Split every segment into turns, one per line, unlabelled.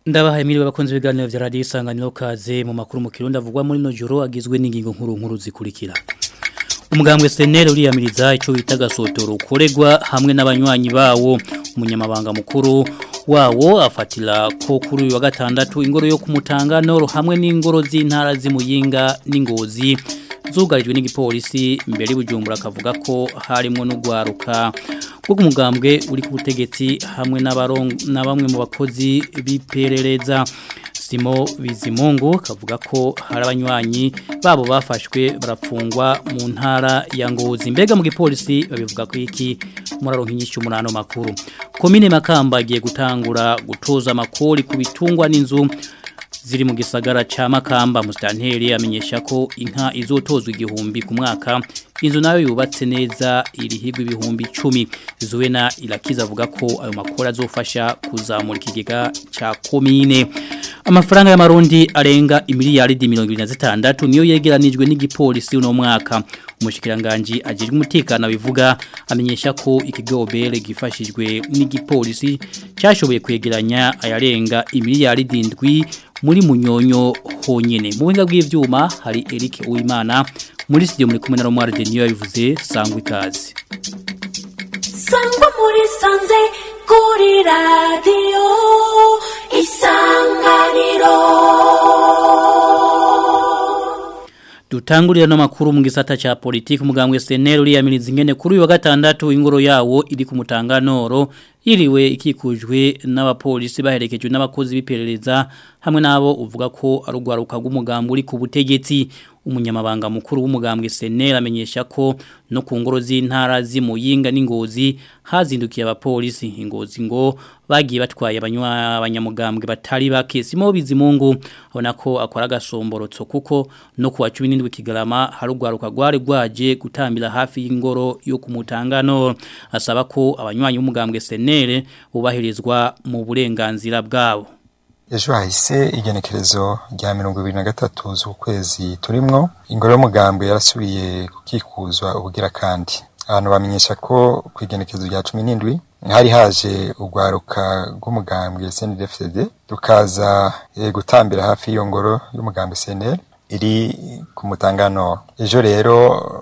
Ndabahaye miriwe bakunze ibiganiro vya radio isanganiro kaze mu makuru mu kirundi avugwa muri no joro agizwe n'ingingo nkuru nkuru zikurikira. Umugambwe senere uriyamiriza ico bita gasotoro ukoregwa hamwe n'abanywanyi bawo umunyamabanga mukuru wawo afatira ko kuri uyu wa gatandatu ingoro yo kumutangano hamwe n'ingoro z'intara z'imuyinga n'ingozi zugarijwe n'igipolisi mbere y'ubujumbura akavuga ko harimo n'ugwaruka bwo kumugambwe uri ku butegetsi hamwe na bamwe mu bakozi biperereza Simo Bizimungu kavuga ko hari abanywanyi babo bafashwe barapfungwa mu ntara ya Ngozi mbega mu gipolisi babivuga ko iki muraronka inyishu munano makuru komine Makamba agiye gutangura gutoza amakori ku bitungwa n'inzu ziri mu gisagara ca Makamba mustanteri amenyesha ko inka izotozwa igihumbi ku mwaka inzu nayo yubatse neza irihigwa ibihumbi 10 zuwena irakiza avuga ko ayo makora azofasha kuzamura ikigega ca komine amafaranga y'amarundi arenga imiliyaridi 26 niyo yegeranijwe n'igipolisi uno mwaka umushikiranganje ajejwe umutekano bivuga amenyesha ko ikigobere gifashijwe n'igipolisi cyashoboye kwegeranya ayarenga imiliyaridi 7 muri munyonyo honyene mu buhinga bw'ivyuma hari Eric Uwimana muri studio muri kumwe na Romar Denio yabivuze sangwa ikaze
sangwa muri sanze kuri radio isanganiro
Dutangurira no makuru mu gisata cha politiki umugambwe SNL uriyamiriza ingene kuri uyu wa gatandatu ingoro yawo iri ku mutanganoro yiriwe ikikujwe n'abapolisi baherekejwe n'abakozi biperereza hamwe nabo uvuga ko ari ugwaruka rw'umugambwe uri ku butegetsi umunyamabanga mukuru w'umugambwe SNL amenyesha ko no ku ngoro z'intara z'imuyinga n'ingozi hazindukiye abapolisi ingozi ngo bagiye batwaye abanywa abanyamugambwe batari bake simo bizimungu abona ko akora gasomborotso kuko no kuwa 17 kigarama harugwaruka gware gwaje gutambira hafi y'ingoro yo kumutangano asaba ko abanywanyi b'umugambwe SNL bubahirizwa mu burenganzira bwabo
ejo hahise igenekerezo rya mirongo ibiri na gatatu z'ukwezi turimwo ingoro y'umugambwe yarasubiye kukikuzwa ubugira kandi abantu bamenyesha ko ku igenekerezo rya cumi n'indwi hari haje urwaruka rw'umugambwe CNDD-FDD rukaza e, gutambira hafi y'iyo ngoro y'umugambwe CNL iri ku mutangano ejo rero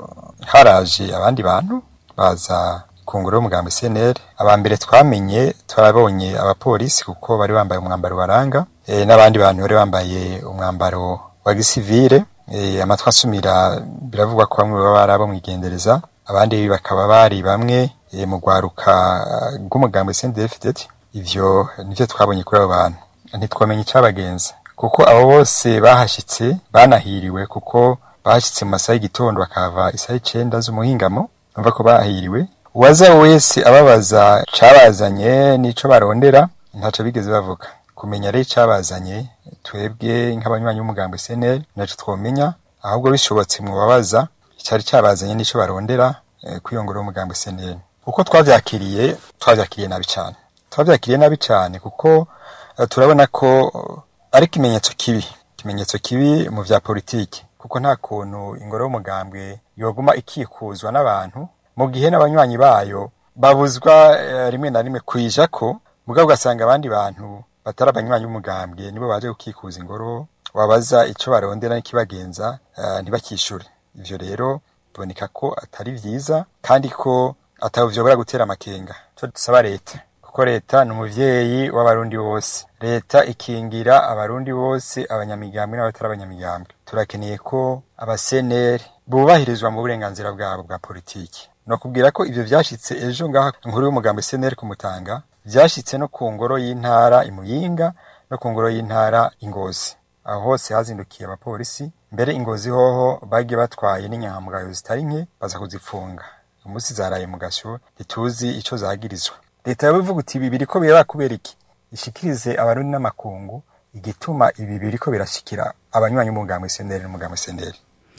haraje abandi bantu baza ku ngoro y'umugambi CNL abambere twamenye twarabonye abapolisi kuko bari bambaye umwambaro baranga e, n'abandi bantu bari bambaye umwambaro wa gisivile e, amatwa asumira biravugwa ko bamwe baba barabo mwigendereza abandi bakaba bari bamwe e, mu gwaruka rw'umugambi CNDD-FDD ivyo nivyo twabonye kuri abo bantu ntitwamenye icabagenza kuko abo bose bahashitse banahiriwe kuko bahashitse mu masaha y'igitondo bakava isaha icenda z'umuhingamo numva ko bahiriwe uwaza wese ababaza cabazanye nico barondera ntaco bigeze bavuga kumenya rero cabazanye twebwe nk'abanywanyi b'umugambo SNL naco twomenya ahubwo bishobotse mu babaza cyari cabazanye nico barondera eh, kwiyongora umugambo SNL uko twavyakiriye twavyakiriye nabi cyane twavyakiriye nabi cyane kuko uh, turabona ko uh, ari kimenyetso kibi kimenyetso kibi mu vya politiki kuko nta kuntu ingoro y'umugambwe yoguma ikikuzwa n'abantu mu gihe n'abanywanyi bayo babuzwa uh, rimwe na rimwe kwija ko mugabo ugasanga abandi bantu batari abanywanyi b'umugambwe nibo baje gukikuza ingoro wabaza ico barondera n'ikibagenza uh, ntibakishure ivyo rero biboneka ko atari vyiza kandi ko atavyobora gutera amakenga cyo dusaba leta kuko leta ni umuvyeyi w'abarundi bose leta ikingira abarundi bose abanyamigambwe n'abatari abanyamigambwe turakeneye ko abaseneri bubahirizwa mu burenganzira bwabo bwa politiki no kubwira ko ivyo vyashitse ejo ngaha inkuru y'umugambo seneri kumutanga vyashitse no ku ngoro y'intara imuyinga no ku ngoro y'intara ingozi aho hose hazindukiye abapolisi mbere ingozi hoho bagiye batwaye n'inyangamugayo zitari nke baza kuzifunga umunsi zaraye mu gasho ntituzi ico zagirizwa leta yabivuga uti ibi biriko biraba kubera iki ishikirize abarundi n'amakungu igituma ibi biriko birashikira abanywanyi b'umugambo senderi n'umugambo senderi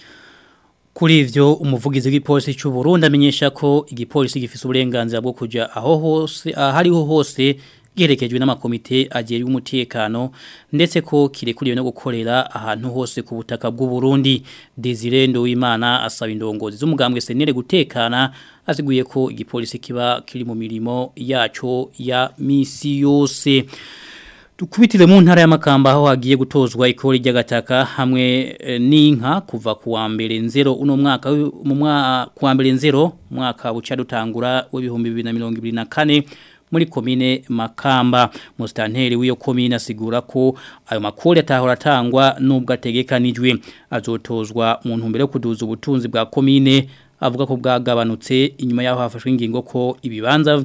Kuri ivyo umuvugizi w'igipolisi cy'u Burundi amenyesha ko igipolisi gifise uburenganzira bwo kuja aho hose ahariho hose giherekejwe n'amakomite ajejwe umutekano ndetse ko kirekuriwe no gukorera ahantu hose ku butaka bw'u Burundi Desire Nduwimana asaba indongozi z'umugambwe senere gutekana aziguye ko igipolisi kiba kiri mu mirimo yaco ya misi yose Dukubitire mu ntara y'amakamba aho hagiye gutozwa ikori ry'agataka hamwe e, n'inka kuva ku wa mbere nzero uno mwaka mu mwaka ku wa mbere nzero mwaka buca dutangura w'ibihumbi 2024 muri komine Makamba mustanteri w'iyo komine asigura ko ayo makori atahora atangwa nubwo ategekanijwe azotozwa mu ntumbero yo kuduza ubutunzi bwa komine avuga ko bwagabanutse inyuma yaho hafashwe ingingo ko ibibanza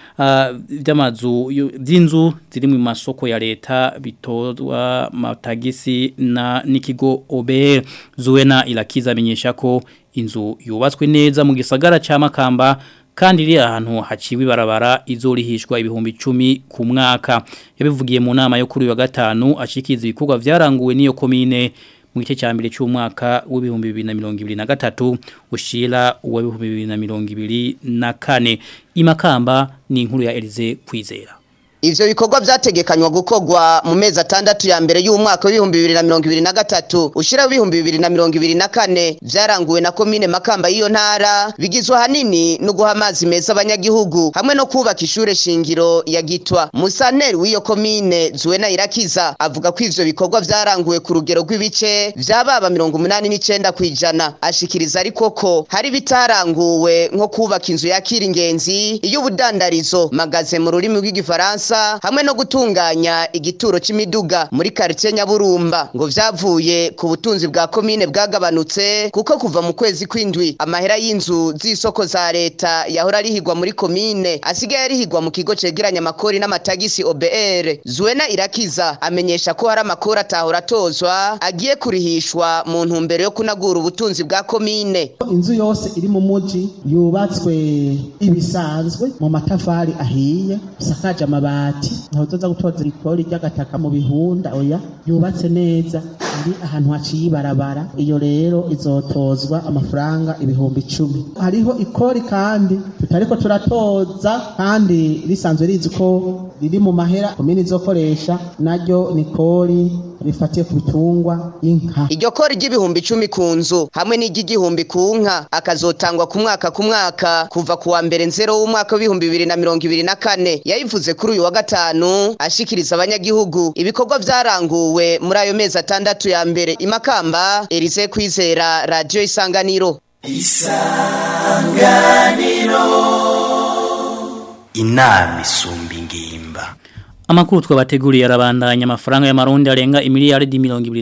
by'amazu by'inzu ziri mu masoko ya leta bitozwa matagisi na n'ikigo OBR Zuena irakiza amenyesha ko inzu yubatswe neza mu gisagara ca Makamba kandi iri ahantu haciwe barabara izorihishwa ibihumbi 10 ku mwaka yabivugiye mu nama yo kuri wa gatanu ashikiza ibikorwa vyaranguwe niyo komine mu gice cya mbere cy'umwaka w'ibihumbi bibiri na mirongo ibiri na gatatu ushira uw'ibihumbi bibiri na mirongo ibiri na kane imakamba ni inkuru ya Elize kwizera
Ivyo bikorwa vyategekanywa gukorwa mu mezi atandatu ya mbere y'umwaka w'ibihumbi bibiri na mirongo ibiri na gatatu ushira w'ibihumbi bibiri na mirongo ibiri na kane vyaranguwe na komine Makamba y'iyo ntara bigizwe hanini no guha amazi meza abanyagihugu hamwe no kubaka ishure shingiro ya Gitwa Musaneri w'iyo komine Zuena Irakiza avuga ko ivyo bikorwa vyaranguwe ku rugero rw'ibice vyababa mirongo umunani n'icenda kw'ijana ashikiriza ariko ko hari bitaranguwe nko kubaka inzu yakira ingenzi iy'ubudandarizo magaze mu rurimi rw'igifaransa hamwe no gutunganya igituro c'imiduga muri quartier Nyaburumba ngo vyavuye ku butunzi bwa komine bwagabanutse kuko kuva mu kwezi kwindwi amahera y'inzu z'isoko za leta yahora arihigwa muri komine asigaye arihigwa mu kigo cegeranya amakori n'amatagisi OBR Zuena Irakiza amenyesha ko hari amakori atahora atozwa agiye kurihishwa mu ntumbero yo kunagura ubutunzi bwa komine
inzu yose iri mu muji yubatswe ibisanzwe mu matafari ahiye isakaje amabati ntaho uzoza gutoza ikori ry'agataka mu bihunda oya yubatse neza iri ahantu haciye ibarabara iyo rero izotozwa amafaranga ibihumbi icumi hariho ikori kandi tutariko turatoza kandi risanzwe rizi ko riri mu mahera komini izokoresha naryo ni kori rifatiye ku bitungwa inka
iryo kori ry'ibihumbi icumi ku nzu hamwe n'iry'igihumbi ku nka akazotangwa ku mwaka ku mwaka kuva ku wa mbere nzero w'umwaka w'ibihumbi bibiri na mirongo ibiri na kane yayivuze kuri uyu wa gatanu ashikiriza abanyagihugu ibikorwa vyaranguwe muri ayo mezi atandatu ya mbere imakamba Elise Kwizera radio isanganiro
isanganiro inama isumba ingimba
Amakuru twabateguriye arabandanya amafaranga y'amarundi arenga imiliyaridi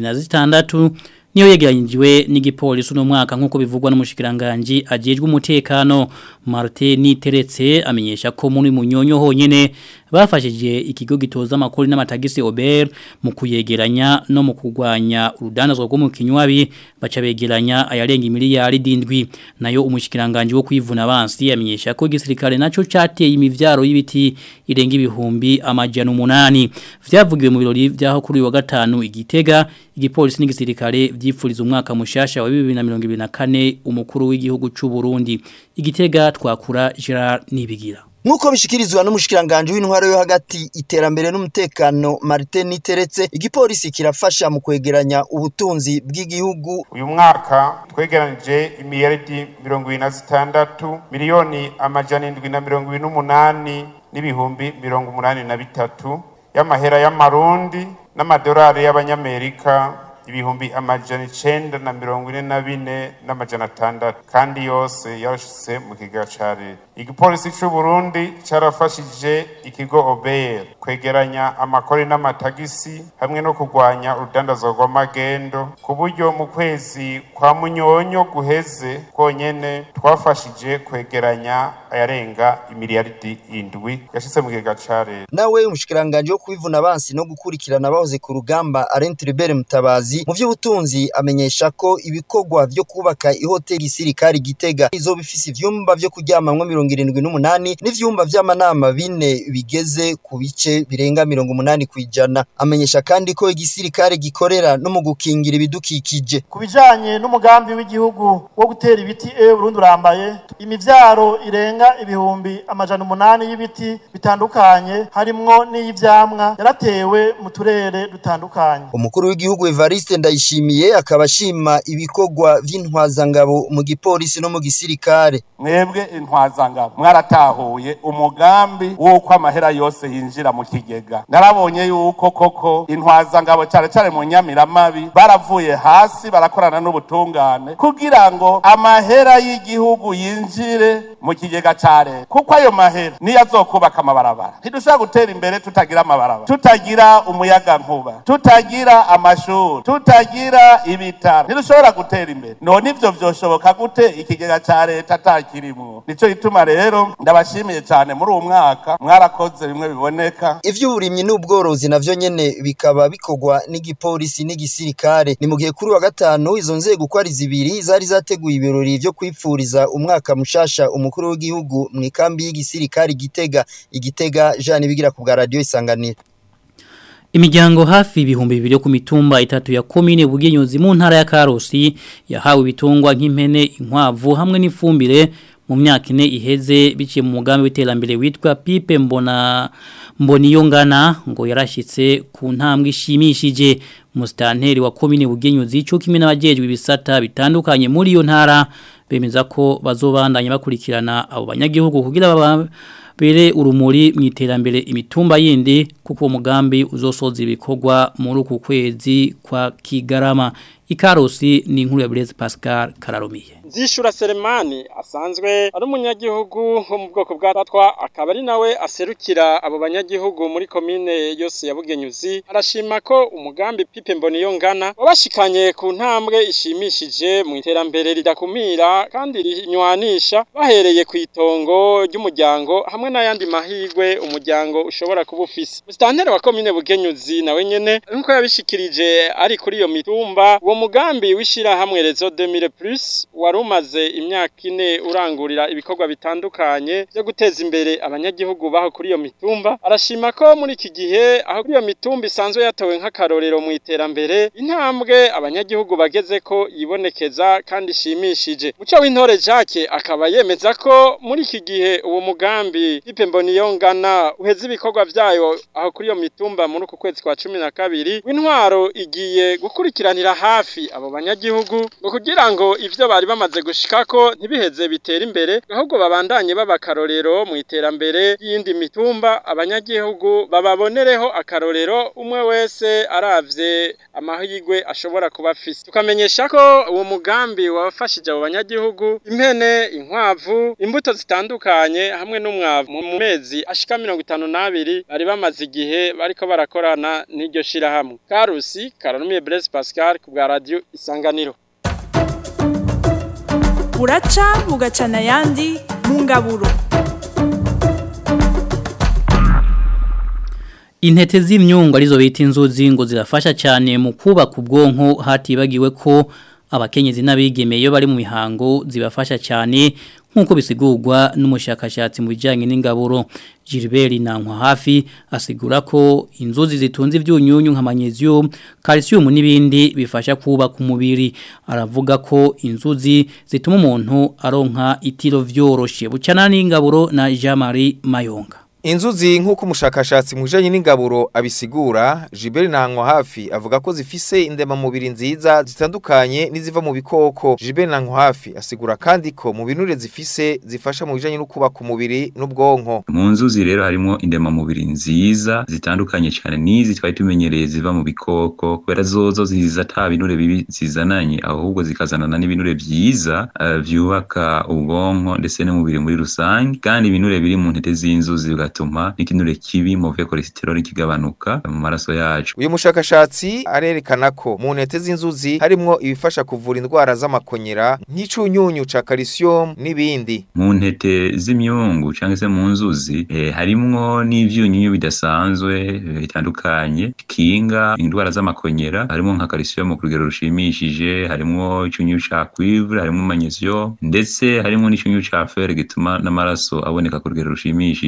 26 niyo yegeranyijwe n'igipolisi no mwaka nkuko bivugwa n'umushikiranganje ajejwe umutekano Martin Niteretse amenyesha ko muri munyonyo honyene bafashije ikigo gitoza amakuru n'amatagisi Ober mu kuyegeranya no mu kugwanya urudanazwa rwo mu kinywabi baca begeranya ayarenga imiliyaridi indwi nayo umushikiranganje wo kwivuna abansi yamenyesha ko igisirikare naco cateye imivyaro y'ibiti irenga ibihumbi amajana umunani vyavugiwe mu birori vyaho kuri wa gatanu igitega igipolisi n'igisirikare vyipfuriza umwaka mushasha wa 2024 umukuru w'igihugu c'u Burundi igitega twakura Gerard Nibigira
Nkuko bishikirizwa n'umushikiranganje w'intwaro yo hagati iterambere n'umutekano Martin Niteretse igipolisi kirafasha mu kwegeranya ubutunzi bw'igihugu
uyu mwaka twegeranije imiliyaridi mirongo na zitandatu miliyoni amajana indwi na mirongo n'umunani n'ibihumbi mirongo umunani na bitatu y'amahera y'amarundi n'amadolari y'abanyamerika ibihumbi amajana icenda na mirongo ine na bine n'amajana atandatu kandi yose yarashitse mu kiga ca leta igipolisi c'u Burundi carafashije ikigo OBR kwegeranya amakori n'amatagisi hamwe no kurwanya urudandazwa rw'amagendo ku buryo mu kwezi kwa munyonyo guheze konyene twafashije kwegeranya ayarenga imiliyaridi indwi yashitse mu kiga ca leta
nawe umushikiranganje wo kwivuna abansi no gukurikirana abahoze ku rugamba Alain Tribert Mutabazi mu by'ubutunzi amenyesha ko ibikorwa vyo kubaka ihoteli sirikari Gitega izo bifise ivyumba vyo kuryamamwo mirongo irindwi n'umunani n'ivyumba vy'amanama bine bigeze ku bice birenga mirongo umunani kw'ijana amenyesha kandi ko igisirikare gikorera no mu gukingira ibidukikije
ku bijanye n'umugambi w'igihugu wo gutera ibiti e Burundi urambaye imivyaro irenga ibihumbi amajana umunani y'ibiti bitandukanye harimwo n'iy'ivyamwa yaratewe mu turere dutandukanye
umukuru w'igihugu Evariste Evariste Ndayishimiye akaba ashima ibikorwa vy'intwazangabo mu gipolisi no mu gisirikare
mwebwe intwazangabo mwaratahuye umugambi w'uko amahera yose yinjira mu kigega narabonye yuko koko intwazangabo cyane cyane mu nyamiramabi baravuye hasi barakorana n'ubutungane kugira ngo amahera y'igihugu yinjire mu kigega ca leta kuko ayo mahera niyo azokubaka amabarabara ntidushobora gutera imbere tutagira amabarabara tutagira umuyaga nkuba tutagira amashuri tutagira ibitaro ntidushobora gutera imbere none ivyo vyoshoboka gute ikigega ca leta atakirimwo nico gituma rero ndabashimiye cyane muri uwo mwaka mwarakoze bimwe biboneka
ivy'uburimyi n'ubworozi navyo nyene bikaba bikorwa n'igipolisi n'igisirikare ni mu gihe kuri wa gatanu izo nzego uko ari zibiri zari zateguye ibirori vyo kwipfuriza umwaka mushasha umukuru w'igihugu mu ikambi y'igisirikare igitega igitega Jean bigira ku bwa radio isanganiro
Imiryango hafi ibihumbi bibiri yo ku mitumba itatu ya komine bugenyuzi mu ntara ya Karusi yahawe ibitungwa nk'impene inkwavu hamwe n'ifumbire mu myaka ine iheze biciye mu mugambi w'iterambere witwa Pipe mbona mboniyongana ngo yarashitse ku ntambwe ishimishije mustanteri wa komine bugenyuzi cyo kimwe n'abajejwe ibisata bitandukanye muri iyo ntara bemeza ko bazobandanya bakurikirana abo banyagihugu kugira baba bere urumuri mu iterambere imitumba yindi kuko uwo mugambi uzosoza ibikorwa muri uku kwezi kwa Kigarama ikarosi ni inkuru ya Blaise Pascal Kararumiye
Zishura Selemani asanzwe ari umunyagihugu wo mu bwoko bwa Tatwa akaba ari nawe aserukira abo banyagihugu muri komine yose ya Bugenyuzi arashima ko umugambi Pipe Mboniyo ngana wabashikanye ku ntambwe ishimishije mu iterambere ridakumira kandi rinywanisha bahereye ku itongo ry'umuryango hamwe n'ayandi mahigwe umuryango ushobora kuba ufise Mustanteri wa komine Bugenyuzi nawe nyene nkuko yabishikirije ari kuri iyo mitumba uwo mugambi wishira hamwe Rezo 2000 plus wari umaze imyaka ine urangurira ibikorwa bitandukanye byo guteza imbere abanyagihugu baho kuri iyo mitumba arashima ko muri iki gihe aho kuri iyo mitumba isanzwe yatowe nk'akarorero mu iterambere intambwe abanyagihugu bageze ko yibonekeza kandi ishimishije muco w'intore Jacques akaba yemeza ko muri iki gihe uwo mugambi ipe mboniyongana uheze ibikorwa vyayo aho kuri iyo mitumba muri uku kwezi kwa cumi na kabiri w'intwaro igiye gukurikiranira hafi abo banyagihugu ngo kugira ngo ivyo bari bamaze gushikako ntibiheze bitera imbere ahubwo babandanye babakarorero mu iterambere y'indi mitumba abanyagihugu bababonereho akarorero umwe wese aravye amahirwe ashobora kuba afise tukamenyesha ko uwo mugambi wafashije abo banyagihugu impene inkwavu imbuto zitandukanye hamwe n'umwavu mu mezi ashika mirongo itanu n'abiri bari bamaze igihe bariko barakorana n'iryo shirahamwe karusi karanumiye Blaise Pascal ku bwa radio isanganiro
buraca bugacana ayandi mu ngaburo
Intete z'imyungu arizo bita inzuzi ngo zirafasha cyane mu kubaka ubwonko hatibagiwe ko abakenyezi n'abigeme iyo bari mu mihango zibafasha cyane nk'uko bisigurwa n'umushakashatsi mu bijyanye n'ingaburo Gilbert Nankwa hafi asigura ko inzuzi zitunze ibyunyunyu nka magnesium calcium n'ibindi bifasha kubaka umubiri aravuga ko inzuzi zituma umuntu aronka itiro vyoroshe bucana n'ingaburo na Jean Marie Mayonga
Inzuzi nk'uko umushakashatsi mu bijanye n'ingaburo abisigura Gilbert Nankwa hafi avuga ko zifise indema mubiri nziza zitandukanye n'iziva mu bikoko Gilbert Nankwa hafi asigura kandi ko mu binure zifise zifasha mu bijanye no kubaka umubiri n'ubwonko
mu nzuzi rero harimo indema mubiri nziza zitandukanye cyane n'izi twari tumenyereye ziva mu bikoko kubera zozo ziza ata binure bibi zizananye ahubwo zikazanana n'ibinure byiza uh, byubaka ubwonko ndetse n'umubiri muri rusange kandi ibinure biri mu ntete z'inzuzi bigatuma n'ikinure kibi move cholesterol kigabanuka mu maraso yacu
uyu mushakashatsi arerekana ko mu ntete z'inzuzi harimo ibifasha kuvura indwara z'amakonyera nk'icunyunyu ca calcium n'ibindi
mu ntete z'imyungu cyangwa se mu nzuzi eh, harimwo n'ivyunyunyu bidasanzwe eh, bitandukanye kinga indwara z'amakonyera harimo nka calcium ku rugero rushimishije harimo icyunyunyu ca cuivre harimo magnesium ndetse harimo n'icyunyunyu ca fer gituma n'amaraso aboneka ku rugero rushimishije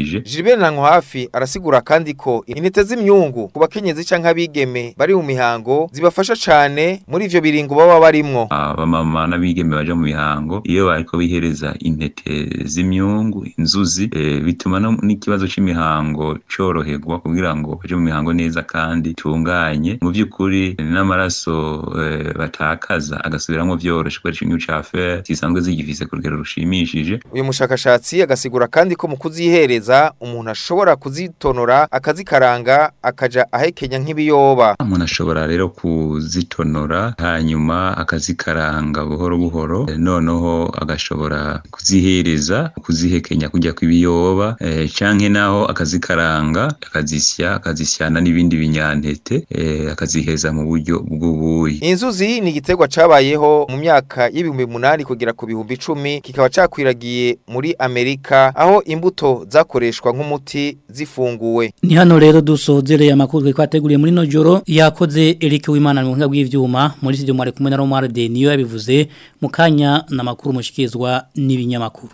Jibel Nango hafi arasigura kandi ko intete z'imyungu ku bakenyezi canke abigeme bari mu mihango zibafasha cane muri ivyo biringo baba barimwo
abamama n'abigeme baje mu mihango iyo bariko bihereza intete z'imyungu inzuzi e, bituma n'ikibazo c'imihango coroherwa kugira ngo baje mu mihango neza kandi tunganye mu by'ukuri n'amaraso e, batakaza agasubiramwo vyoroshe kubera ikinyu ca fer zisanzwe zigifise ku rugero rushimishije
uyu mushakashatsi agasigura kandi ko mu kuzihereza umuntu ashobora kuzitonora akazikaranga akaja ahekenya nk'ibiyoba
umuntu ashobora rero kuzitonora hanyuma akazikaranga buhoro buhoro e, noneho agashobora kuzihereza kuzihekenya kujya kw'ibiyoba e, canke naho akazikaranga akazisya akazisyana n'ibindi binyantete e, akaziheza mu buryo bw'ubuyi
inzuzi ni igiterwa cabayeho mu myaka y'ibihumbi munani kugera ku bihumbi icumi kikaba cakwiragiye muri Amerika aho imbuto zakoreshwa nk'umuti zifunguwe
ni hano rero dusozereye amakuru twateguriye muri no joro yakoze Eric Wimana mu buhinga bw'ivyuma muri studio mwari kumwe na Romar de niyo yabivuze mu kanya na makuru mushikizwa n'ibinyamakuru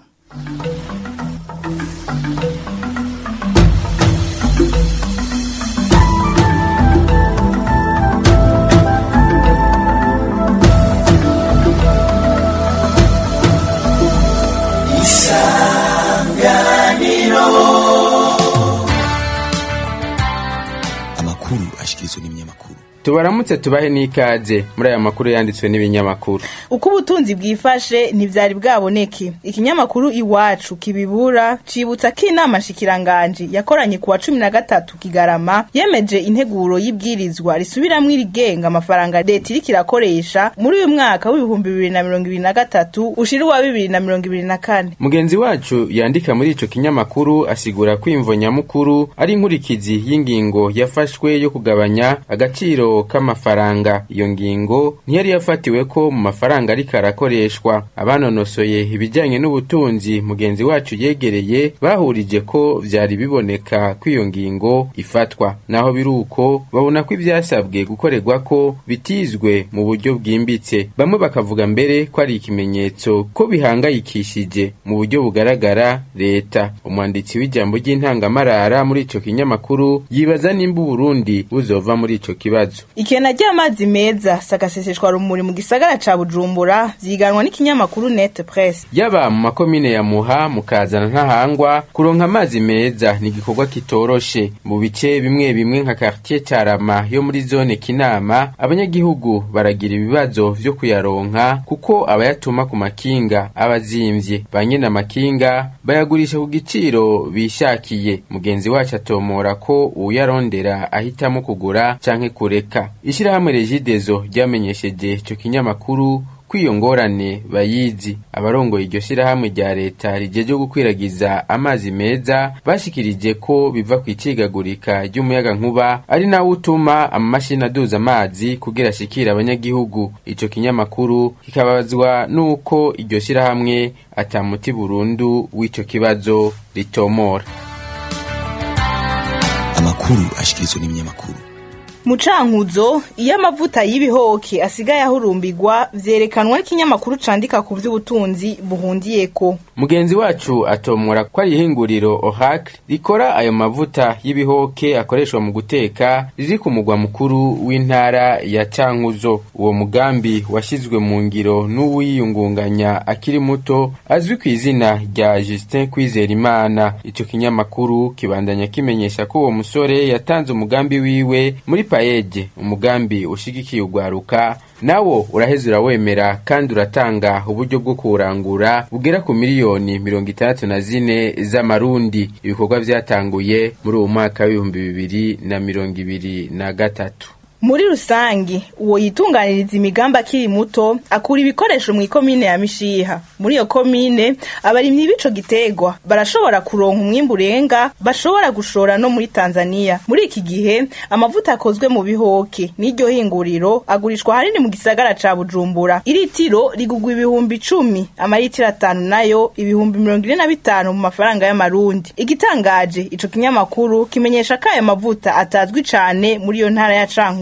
amakuru ashikirizwa n'ibinyamakuru
tubaramutse tubahe n'ikaze muri aya makuru yanditswe n'ibinyamakuru
uko ubutunzi bwifashe ntibyari bwaboneke ikinyamakuru iwacu kibibura cibutsa ko inama nshikiranganji yakoranye ku wa cumi na gatatu kigarama yemeje integuro y'ibwirizwa risubiramwo irigenga amafaranga leta iriko irakoresha muri uyu mwaka w'ibihumbi bibiri na mirongo ibiri na gatatu ushira uwa bibiri na mirongo ibiri na kane
mugenzi wacu yandika muri ico kinyamakuru asigura ko imvo nyamukuru ari inkurikizi y'ingingo yafashwe yo kugabanya agaciro k'amafaranga iyo ngingo ntiyari yafatiwe ko mu mafaranga ariko arakoreshwa abanonosoye ibijyanye n'ubutunzi mugenzi wacu yegereye bahurije ko vyari biboneka ko iyo ngingo ifatwa naho biri uko babona ko ivyasabwe gukorerwa ko bitizwe mu buryo bwimbitse bamwe bakavuga mbere ko ari ikimenyetso ko bihangayikishije mu buryo bugaragara leta umwanditsi w'ijambo ry'intangamarara muri ico kinyamakuru yibaza nimba uburundi buzova muri ico kibazo
ikena ry'amazi meza sagaseseshwa rumuri mu gisagara ca bujumbura vyiganwa n'ikinyamakuru net press
yaba mu makomine ya muha mukazana ntahangwa kuronka amazi meza ni igikorwa kitoroshe mu bice bimwe bimwe nka quartier carama yo muri zone kinama abanyagihugu baragira ibibazo vyo kuyaronka kuko abayatuma ku makinga abazimvye ba nyene amakinga bayagurisha ku giciro bishakiye mugenzi wacu atomora ko uwuyarondera ahitamo kugura canke kureka ishirahamwe regidezo ryamenyesheje ico kinyamakuru ko iyo ngorane bayizi abarongoye iryo shirahamwe rya leta rijeje gukwiragiza amazi meza bashikirije ko biva ku icigagurika ry'umuyaga nkuba ari nawo utuma amamashini aduza amazi kugira ashikire abanyagihugu ico kinyamakuru kikabazwa n'uko iryo shirahamwe atamuti burundu w'ico kibazo ritomora
amakuru ashikirizwa n'ibinyamakuru
mucankuzo iyo amavuta y'ibihoke asigaye ahurumbirwa vyerekanwa n'ikinyamakuru candika ku vy'ubutunzi buhundiyeko
mugenzi wacu atomora ko ari ihinguriro ohac rikora ayo mavuta y'ibihoke akoreshwa mu guteka riri ku mugwa mukuru w'intara ya cankuzo uwo mugambi washyizwe mu ngiro n'uwiyungunganya akiri muto azwi ku izina rya justin kwizerimana ico kinyamakuru kibandanya kimenyesha ko uwo musore yatanze umugambi wiwe muri payeje umugambi ushigikiye ugwaruka nawo uraheza urawemera kandi uratanga uburyo bwo kuwurangura bugera ku miliyoni mirongo itandatu na zine z'amarundi ibikorwa vyatanguye muri uwo mwaka w'ibihumbi bibiri na mirongo ibiri na gatatu
muri rusangi uwo yitunganiriza imigambi akiri muto akura ibikoresho mu ikomine ya mishiha muri iyo komine abarimyi b'ico gitegwa barashobora kuronka umwimbu urenga bashobora gushora no muri tanzania muri iki gihe amavuta akozwe mu bihoke n'iryo hinguriro agurishwa hanini mu gisagara ca bujumbura iritiro rigugwa ibihumbi icumi amaritiro atanu nayo ibihumbi mirongo ine na bitanu mu mafaranga y'amarundi igitangaje ico kinyamakuru kimenyesha ko aya mavuta atazwi cane muri iyo ntara ya cankuzo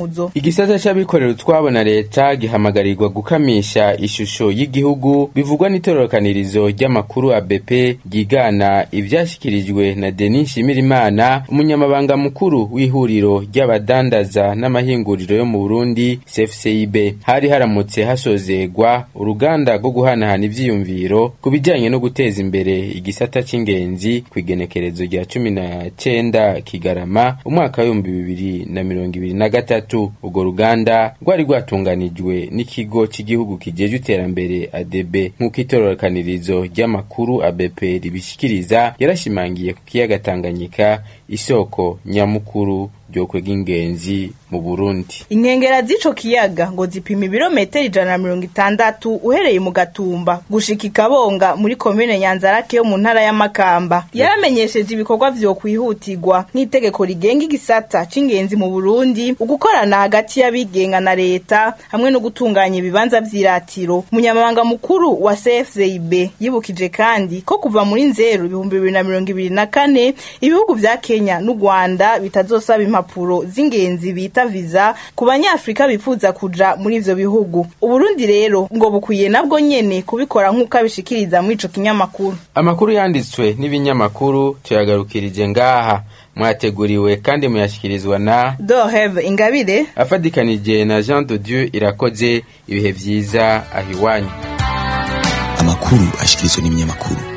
muzo
igisata c'abikorera utwabo na leta gihamagarirwa gukamisha ishusho y'igihugu bivugwa n'itorokanirizo ry'amakuru ABP ryigana ivyashikirijwe na Denis Nshimirimana umunyamabanga mukuru w'ihuriro ry'abadandaza n'amahinguriro yo mu Burundi CFCIB hari haramutse hasozegwa uruganda rwo guhanahana ivyiyumviro ku bijanye no guteza imbere igisata c'ingenzi kw'igenekerezo rya cumi na cenda Kigarama umwaka w'ibihumbi bibiri na mirongo ibiri na gatatu urwo ruganda rwari rwatunganijwe n'ikigo cy'igihugu kijejwe iterambere ADB nk'uko itororokanirizo ry'amakuru ABP ribishikiriza yarashimangiye ku kiyaga Tanganyika isoko nyamukuru ryo kwega ingenzi mu Burundi
inkengera z'ico kiyaga ngo zipima ibirometero ijana na mirongo itandatu uhereye mu gatumba gushika ikabonga muri komine nyanzarake yo mu ntara ya makamba yaramenyesheje ibikorwa vyo kwihutirwa nk'itegeko rigenga igisata c'ingenzi mu burundi ugukorana hagati y'abigenga na leta hamwe no gutunganya ibibanza vy'iratiro umunyamabanga mukuru wa cfzib yibukije kandi ko kuva muri nzeru ibihumbi bibiri na mirongo ibiri na kane ibihugu vya kenya n'u rwanda bitazosaba impapuro z'ingenzi bita viza ku banyafrika bifuza kuja muri ivyo bihugu uburundi rero ngo bukwiye nabwo nyene kubikora nk'uko abishikiriza muri ico kinyamakuru
amakuru yanditswe n'ibinyamakuru tuyagarukirije ngaha mwateguriwe kandi muyashyikirizwa na
doheve ingabire
afatikanije na jean de dieu irakoze ibihe vyiza ahiwanyu
amakuru ashikirizwa n'ibinyamakuru